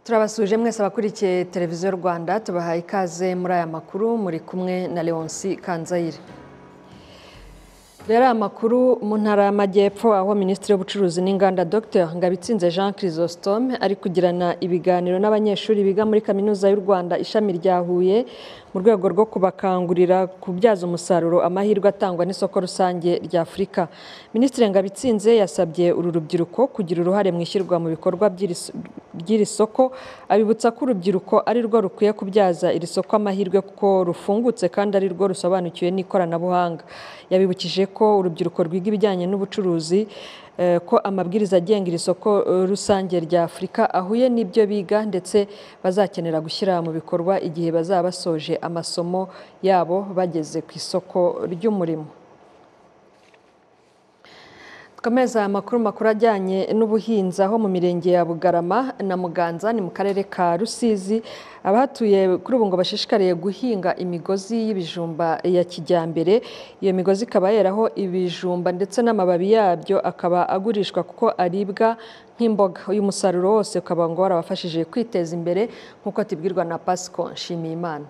turabasuje mwese abakurikiye televiziyo rwanda tubahaye ikaze muri aya makuru muri kumwe na leonsi kanzayire rero aya makuru mu ntara y'amajyepfo aho minisitiri w'ubucuruzi n'inganda dr ngabitsinze jean chrysostome ari kugirana ibiganiro n'abanyeshuri biga muri kaminuza y'u rwanda ishami rya huye mu rwego rwo kubakangurira kubyaza umusaruro amahirwe atangwa n'isoko rusange rya afurika minisitiri ngabitsinze yasabye uru rubyiruko kugira uruhare mu ishyirwa mu bikorwa by'iri s- by'iri soko abibutsa ko urubyiruko ari rwo rukwiye kubyaza iri soko amahirwe kuko rufungutse kandi ari rwo rusobanukiwe n'ikoranabuhanga yabibukije ko urubyiruko rwiga ibijyanye n'ubucuruzi eh, ko amabwiriza agenga iri soko eh, rusange rya afurika ahuye n'ibyo biga ndetse bazakenera gushyira mu bikorwa igihe bazaba basoje amasomo yabo bageze ku isoko ry'umurimo Dukomeza amakuru makuru ajyanye n'ubuhinzi aho mu mirenge ya Bugarama na Muganza ni mu karere ka Rusizi abahatuye kuri ubu ngo bashishikariye guhinga imigozi y'ibijumba ya kijyambere iyo migozi ikaba yeraho ibijumba ndetse n'amababi yabyo akaba agurishwa kuko aribwa nk'imboga uyu musaruro wose ukaba ngo warabafashije kwiteza imbere nk'uko tubwirwa na Pasco Nshimiyimana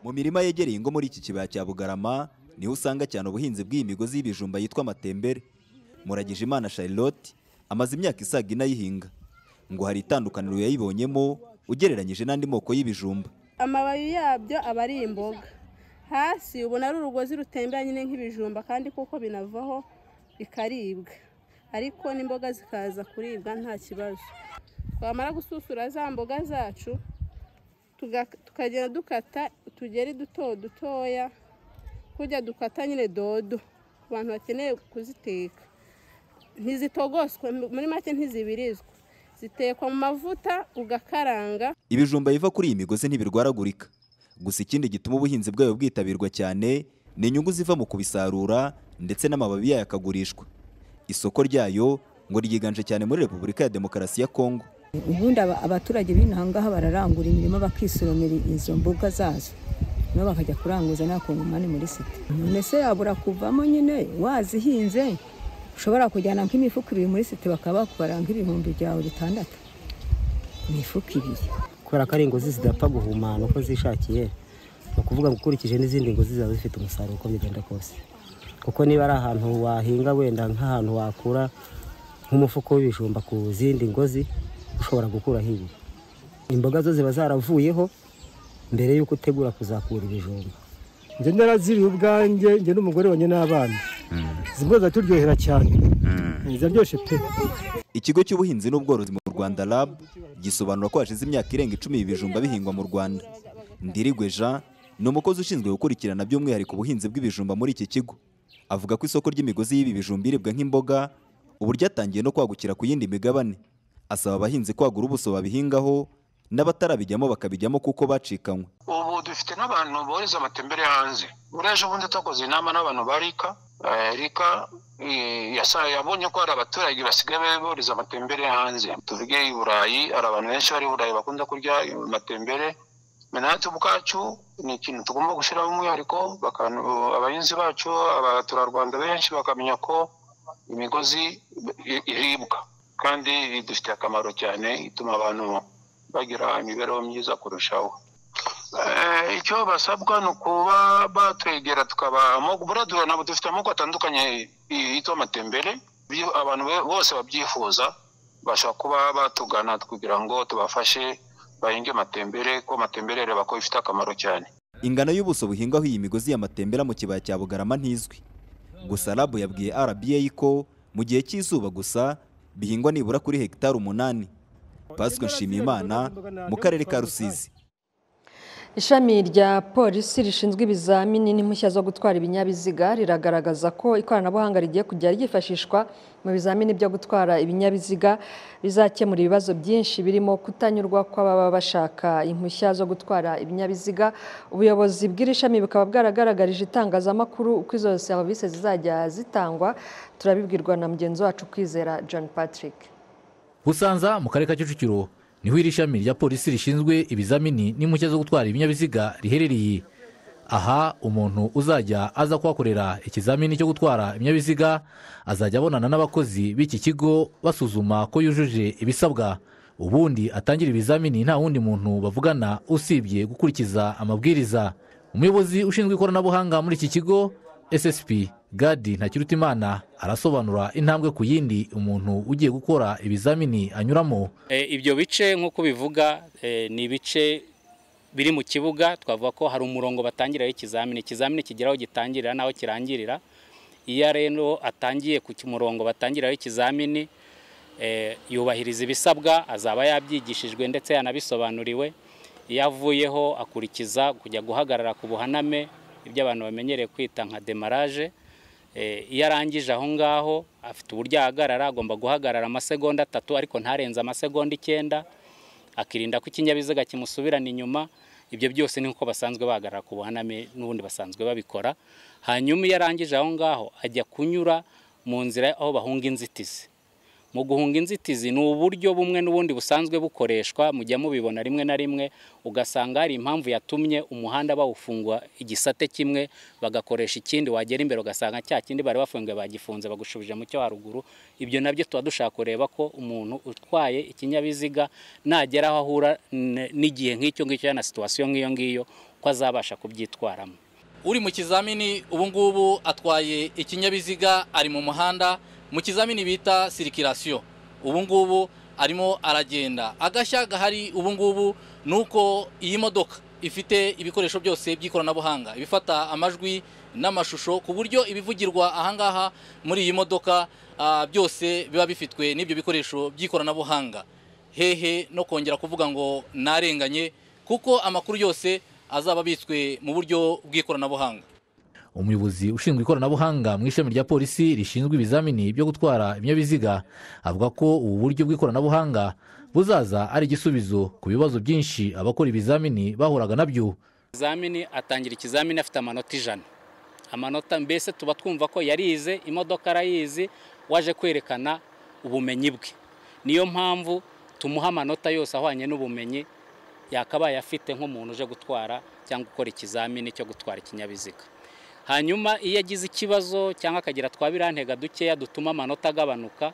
Mu mirima yegereye ingo muri iki kibaya cya Bugarama niho usanga cyane ubuhinzi bw'iyi migozi y'ibijumba yitwa amatembere. Muragije Imana Charlotte amaze imyaka isaga ine ayihinga ngo hari itandukaniro yayibonyemo ugereranyije n'andi moko y'ibijumba. amababi yabyo aba ari imboga hasi ubona ari urugozi rutembera nyine nk'ibijumba kandi kuko binavaho bikaribwa ariko n'imboga zikaza kuribwa nta kibazo twamara gususura za mboga zacu tuga- tukagenda dukata utugeri duto dutoya kujya dukata nyine dodo ku bantu bakeneye kuziteka ntizitogoswe muri make ntizibirizwa zitekwa mu mavuta ugakaranga Ibijumba biva kuri iyi migozi ntibirwaragurika. Gusa ikindi gituma ubuhinzi bwayo bwitabirwa cyane ni inyungu ziva mu kubisarura ndetse n'amababi yayo akagurishwa. Isoko ryayo ngo ryiganje cyane muri Repubulika ya Demokarasi ya Kongo. ubundi aba- abaturage b'inahangaha bararangura imirima bakisoromera izo mboga zazo nabo bakajya kuranguza n'akungumane muri site none se yabura kuvamo nyine wazihinze ushobora kujyana nk'imifuka ibiri muri site bakaba bakubara nk'ibihumbi byawe bitandatu imifuka ibiri kubera ko ari ingozi zidapfa guhumana uko zishakiye ni ukuvuga ngo ukurikije n'izindi ngozi ziba zifite umusaruro uko bigenda kose kuko niba ari ahantu wahinga wenda nk'ahantu wakura nk'umufuka w'ibijumba ku zindi ngozi ushobora gukuraho ibi imboga zo ziba zaravuyeho mbere y'uko utegura kuzakura ibijumba njye naraziriye ubwanjye njye n'umugore wanjye n'abana zimwe ziraturyohera cyane ziraryoshye pe Ikigo cy'ubuhinzi n'ubworozi mu Rwanda RAB gisobanura ko hashize imyaka irenga icumi ibi bijumba bihingwa mu Rwanda. Ndirigwe Jean ni umukozi ushinzwe gukurikirana by'umwihariko ubuhinzi bw'ibijumba muri iki kigo. Avuga ko isoko ry'imigozi y'ibi bijumba iribwa nk'imboga ubu ryatangiye no kwagukira ku yindi migabane. Asaba abahinzi kwagura ubuso babihingaho n'abatarabijyamo bakabijyamo kuko bacikanywe. ubu dufite n'abantu bohereza amatembere hanze buriya ejo bundi twakoze inama n'abantu ba rika eh, rika eh, yasa- yabonye ko hari abaturage basigaye bohereza amatembere hanze tuvuge i burayi hari abantu benshi bari i burayi bakunda kurya amatembere Me natwe ubwacu ni ikintu tugomba gushyiramo umwihariko bakantu abahinzi bacu abaturarwanda benshi bakamenya ko imigozi i- iribwa kandi idufitiye akamaro cyane ituma abantu bagira imibereho myiza kurushaho Eh, icyo basabwa ni ukuba batwegera tukaba buradura nabo dufite amoko atandukanye i- yitwa amatembere Bi- abantu be- bose babyifuza bashobora kuba batugana kugira ngo tubafashe bahinge amatembere ko amatembere reba ko bifite akamaro cyane Ingano y'ubuso buhingaho iyi migozi y'amatembera mu kibaya cya Bugarama ntizwi. Gusa RAB yabwiye RBA ko mu gihe cy'izuba gusa bihingwa nibura kuri hegitari umunani. Pasika Nshimiyimana mu karere ka Rusizi. Ishami rya polisi rishinzwe ibizamini n'impushya zo gutwara ibinyabiziga riragaragaza ko ikoranabuhanga rigiye kujya ryifashishwa mu bizamini byo gutwara ibinyabiziga bizakemura ibibazo byinshi birimo kutanyurwa kw'ababa bashaka impushya zo gutwara ibinyabiziga ubuyobozi bw'iri shami bukaba bwaragaragarije itangazamakuru uko izo serivisi zizajya zitangwa turabibwirwa na mugenzi wacu kwizera John Patrick busanza mu karere ka kicukiro niho iri shami rya polisi rishinzwe ibizamini n'impushya zo gutwara ibinyabiziga riherereye aha umuntu uzajya aza kuhakorera ikizamini cyo gutwara ibinyabiziga azajya abonana n'abakozi b'iki kigo basuzuma ko yujuje ibisabwa ubundi atangira ibizamini nta wundi muntu bavugana usibye gukurikiza amabwiriza umuyobozi ushinzwe ikoranabuhanga muri iki kigo ssp gadi ntakirutimana arasobanura intambwe ku yindi umuntu ugiye gukora ibizamini anyuramo Eh, ibyo bice nk'uko bivuga eh, ni ibice biri mu kibuga twavuga ko hari umurongo batangiraho ikizamini ikizamini kigira aho gitangirira n'aho kirangirira iyo rero atangiye ku murongo batangiraho ikizamini eh, yubahiriza ibisabwa azaba yabyigishijwe ndetse yanabisobanuriwe iyo avuyeho akurikiza kujya guhagarara ku buhaname ibyo abantu bamenyereye kwita nka demaraje Eh, iyo arangije aho ngaho afite uburyo ahagarara agomba guhagarara amasegonda atatu ariko ntarenze amasegonda icyenda akirinda ko ikinyabiziga kimusubirana inyuma ibyo byose ni nko basanzwe bahagarara ku buhaname n'ubundi basanzwe babikora hanyuma iyo arangije aho ngaho ajya kunyura mu nzira aho bahunga inzitizi mu guhunga inzitizi ni uburyo bumwe n'ubundi busanzwe bukoreshwa mujya mubibona rimwe na rimwe ugasanga hari impamvu yatumye umuhanda bawufunga igisate kimwe bagakoresha ikindi wagera imbere ugasanga cya kindi bari bafunguye bagifunze bagushubije mu cyo haruguru ibyo nabyo tuba dushaka kureba ko umuntu utwaye ikinyabiziga nagera aho ahura n- n'igihe nk'icyo ngicyo na situwasiyo nk'iyo ngiyo ko azabasha kubyitwaramo uri mu kizamini ubu ngubu atwaye ikinyabiziga ari mu muhanda mu kizamini bita sirikirasiyo ubu ngubu arimo aragenda agashya gahari ubu ngubu ni uko iyi modoka ifite ibikoresho byose by'ikoranabuhanga ibifata amajwi n'amashusho ku buryo ibivugirwa ahangaha muri iyi modoka ah, byose biba bifitwe n'ibyo bikoresho by'ikoranabuhanga hehe no kongera kuvuga ngo narenganye kuko amakuru yose azaba abitswe mu buryo bw'ikoranabuhanga umuyobozi ushinzwe ikoranabuhanga mu ishami rya polisi rishinzwe ibizamini byo gutwara ibinyabiziga avuga ko ubu buryo bw'ikoranabuhanga buzaza ari igisubizo ku bibazo byinshi abakora ibizamini bahuraga nabyo ikizamini atangira ikizamini afite amanota ijana amanota mbese tuba twumva ko yarize imodoka arayizi waje kwerekana ubumenyi bwe niyo mpamvu tumuha amanota yose ahwanye n'ubumenyi yakabaye afite nk'umuntu uje gutwara cyangwa gukora ikizamini cyo gutwara ikinyabiziga hanyuma iyo agize ikibazo cyangwa akagira twa birantega dukeya dutuma amanota agabanuka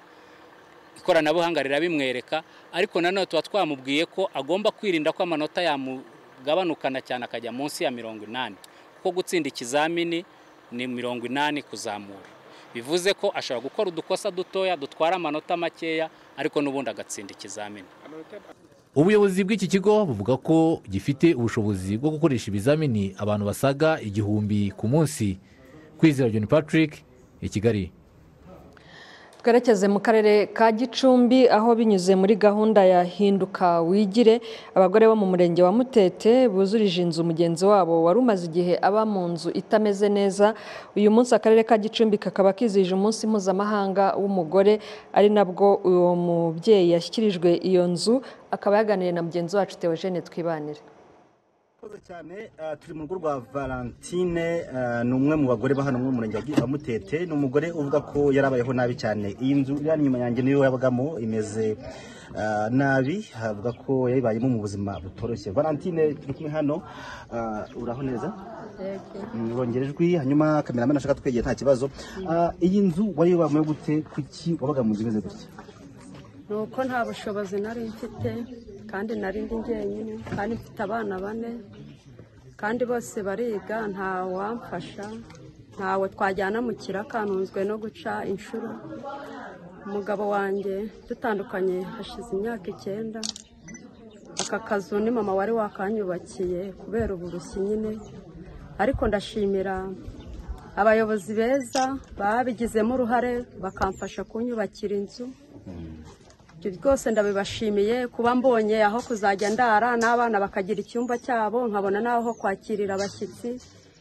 ikoranabuhanga rirabimwereka ariko nanone tuba twamubwiye ko agomba kwirinda ko amanota yamugabanukana cyane akajya munsi ya mirongo inani kuko gutsinda ikizamini ni mirongo inani kuzamura bivuze ko ashobora gukora udukosa dutoya dutwara amanota makeya ariko n'ubundi agatsinda ikizamini ubuyobozi bw'iki kigo buvuga ko gifite ubushobozi bwo gukoresha ibizamini abantu basaga igihumbi ku munsi kwizera john patrick i kigali twerekeze mu karere ka gicumbi aho binyuze muri gahunda ya hinduka wigire abagore bo mu murenge wa mutete buzurije inzu mugenzi wabo wari umaze igihe aba mu nzu itameze neza uyu munsi akarere ka gicumbi kakaba kizihije umunsi mpuzamahanga w'umugore ari nabwo uwo mubyeyi yashyikirijwe iyo nzu akaba yaganiriye na mugenzi wacu teogene twibanire Murakoze cyane ah, turi mu rugo rwa valentine ah, ni umwe mu bagore ba hano mu murenge wa Gi- wa mutete ni umugore uvuga ko yarabayeho nabi cyane iyi nzu iri hano inyuma yanjye niyo yabagamo imeze ah, nabi avuga ko yayibayemo mu buzima butoroshye valentine turi kumwe hano ah, uraho neza Mm, urongera ijwi hanyuma kameramani ashaka twegeye nta kibazo Ah, iyi nzu wari wabayeho gute kuki wabaga mu nzu imeze gutya ni uko nta bushobozi nari mfite kandi nari ndi njyenyine kandi mfite abana bane kandi bose bariga nta wamfasha ntawe twajyana mu kiraka ntunzwe no guca inshuro umugabo wanjye dutandukanye hashize imyaka icyenda aka kazu ni mama wari wakanyubakiye kubera uburushyi nyine ariko ndashimira abayobozi beza babigizemo uruhare bakamfasha kunyubakira inzu ibyo byose ndabibashimiye kuba mbonye aho kuzajya ndara n'abana bakagira icyumba cyabo nkabona n'aho ho kwakirira abashyitsi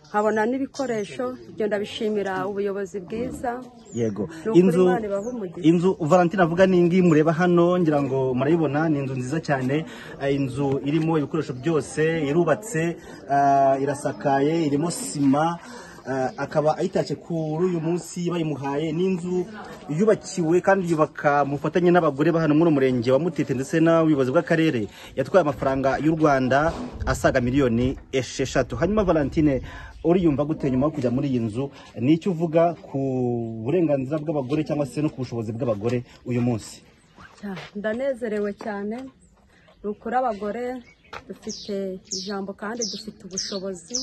nkabona n'ibikoresho ibyo ndabishimira ubuyobozi bwiza yego Ni ukuri inzu Imana ibahe umugisha. inzu valentine avuga ni ngiyi mureba hano ngira ngo murayibona ni inzu nziza cyane eh, inzu irimo ibikoresho byose irubatse ah, irasakaye irimo sima ah, akaba ayitashye kuri uyu munsi bayimuhaye ni inzu yubakiwe kandi yubaka mu bufatanye n'abagore ba hano muri uyu murenge wa mutete ndetse n'ubuyobozi bw'akarere yatwaye amafaranga y'u rwanda asaga miliyoni esheshatu hanyuma valentine uriyumva gute nyuma yo kujya muri iyi nzu ni icyo uvuga ku burenganzira bw'abagore cyangwa se no ku bushobozi bw'abagore uyu munsi Ya, ndanezerewe cyane rukora abagore dufite ijambo kandi dufite ubushobozi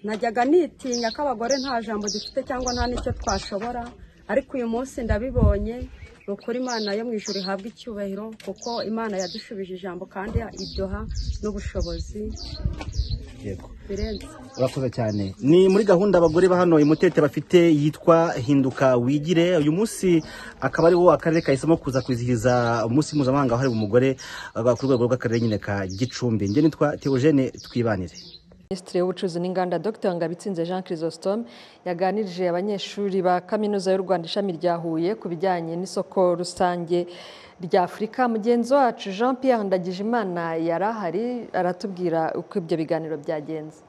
najyaga nitinya ko abagore nta jambo dufite cyangwa nta n'icyo twashobora ariko uyu munsi ndabibonye ni ukuri imana yo mu ijoro ihabwa icyubahiro kuko imana yadushubije ijambo kandi iduha n'ubushobozi yego birenze urakoze cyane ni muri gahunda abagore ba hano imutete bafite yitwa hinduka wigire uyu munsi akaba ari wo akarere kahisemo kuza kwizihiza umunsi mpuzamahanga wahariwe umugore uh, ku rwego rw'akarere nyine ka gicumbi njye nitwa teogene twibanire minisitiri w'ubucuruzi n'inganda dr ngabitsinze jean chrysostome yaganirije abanyeshuri ba kaminuza y'u rwanda ishami rya huye ku bijyanye n'isoko rusange rya afurika mugenzi wacu jean pierre ndagijimana yari ahari aratubwira uko ibyo biganiro byagenze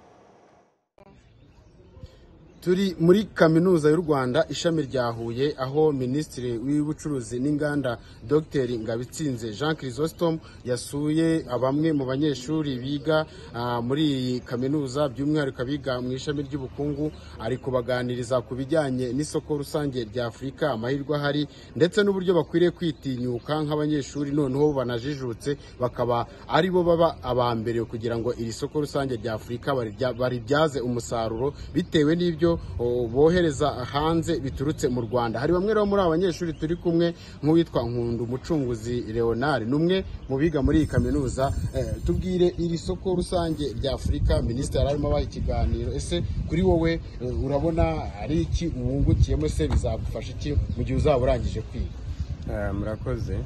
turi muri kaminuza y'u rwanda ishami rya huye aho minisitiri w'ubucuruzi n'inganda dr ngabitsinze jean chrysostome yasuye bamwe mu banyeshuri biga ah, muri iyi kaminuza by'umwihariko abiga mu ishami ry'ubukungu ari kubaganiriza ku bijyanye n'isoko rusange rya afurika amahirwe ahari ndetse n'uburyo bakwiriye kwitinyuka nk'abanyeshuri noneho banajijutse bakaba ari bo baba aba mbere kugira ngo iri soko rusange rya afurika barirya- baribyaze umusaruro bitewe n'ibyo o, bohereza hanze biturutse mu rwanda hari bamwe rero muri aba banyeshuri turi kumwe nk'uwitwa nkundu umucunguzi leonard ni umwe mu biga muri iyi kaminuza Eh, tubwire iri soko rusange rya afurika minisitiri yari arimo abaha ikiganiro ese kuri wowe eh, urabona ari iki wungukiyemo se bizagufasha iki mu gihe uzaba urangije kwiga Eh, murakoze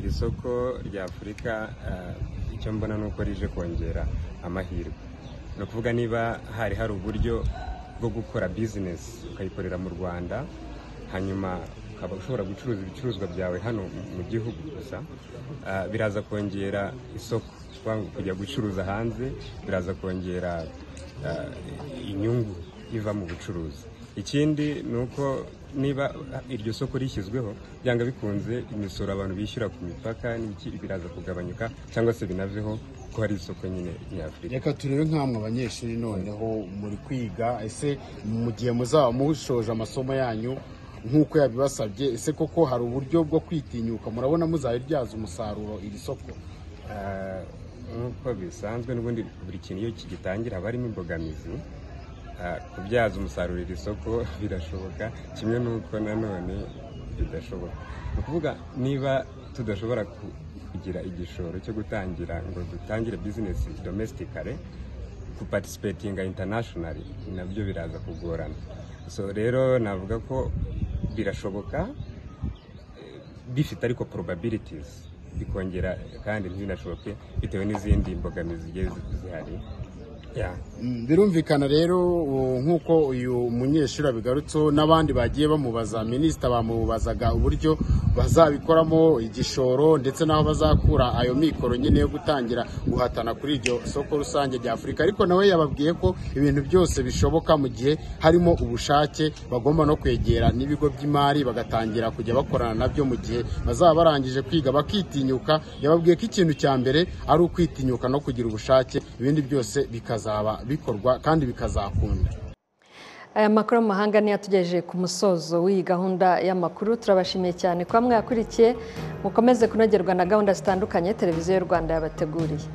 iri soko rya afurika eh, icyo mbona ni uko rije kongera amahirwe ni ukuvuga niba hari hari uburyo bwo gukora bizinesi ukayikorera mu rwanda hanyuma ukaba ushobora gucuruza ibicuruzwa byawe hano mu gihugu gusa eh, biraza kongera isoko Kwa- kujya gucuruza hanze biraza kongera eh, inyungu iva mu bucuruzi ikindi ni uko niba iryo soko rishyizweho byanga bikunze imisoro abantu bishyura ku mipaka n'iki biraza kugabanyuka cyangwa se binaveho ko hari isoko nyine nyafurika reka turebe nk'amwe abanyeshuri noneho muri kwiga ese mu gihe muzaba mushoje amasomo yanyu nk'uko yabibasabye ese koko hari uburyo bwo kwitinyuka murabona muzabibyaza umusaruro iri soko Eh, nk'uko bisanzwe n'ubundi buri kintu iyo kigitangira haba harimo imbogamizi Eh, kubyaza umusaruro iri soko birashoboka kimwe n'uko nanone bidashoboka ni ukuvuga niba tudashobora ku- kugira igishoro cyo gutangira ngo dutangire bizinesi domesitikare kupatisipetinga intanashinari nabyo biraza kugorana so rero navuga ko birashoboka bifite ariko probabilities bikongera kandi ntibinashoboke bitewe n'izindi mbogamizi zigiye zi- zihari ya Mm, birumvikana rero uh, nk'uko uyu munyeshuri abigarutseho n'abandi bagiye bamubaza minisita bamubazaga uburyo bazabikoramo igishoro ndetse n'aho bazakura ayo mikoro nyine yo gutangira guhatana kuri iryo soko rusange rya afurika ariko nawe yababwiye ko ibintu byose bishoboka mu gihe harimo ubushake bagomba no kwegera n'ibigo by'imari bagatangira kujya bakorana nabyo mu gihe bazaba barangije kwiga bakitinyuka yababwiye ko ikintu cya mbere ari ukwitinyuka no kugira ubushake ibindi byose bikazaba bikorwa kandi bikazakunda aya makuru mu mahanga niyo atugejeje ku musozo w'iyi gahunda y'amakuru turabashimiye cyane kuba mwakurikiye mukomeze kunogerwa na gahunda zitandukanye televiziyo y'u rwanda yabateguriye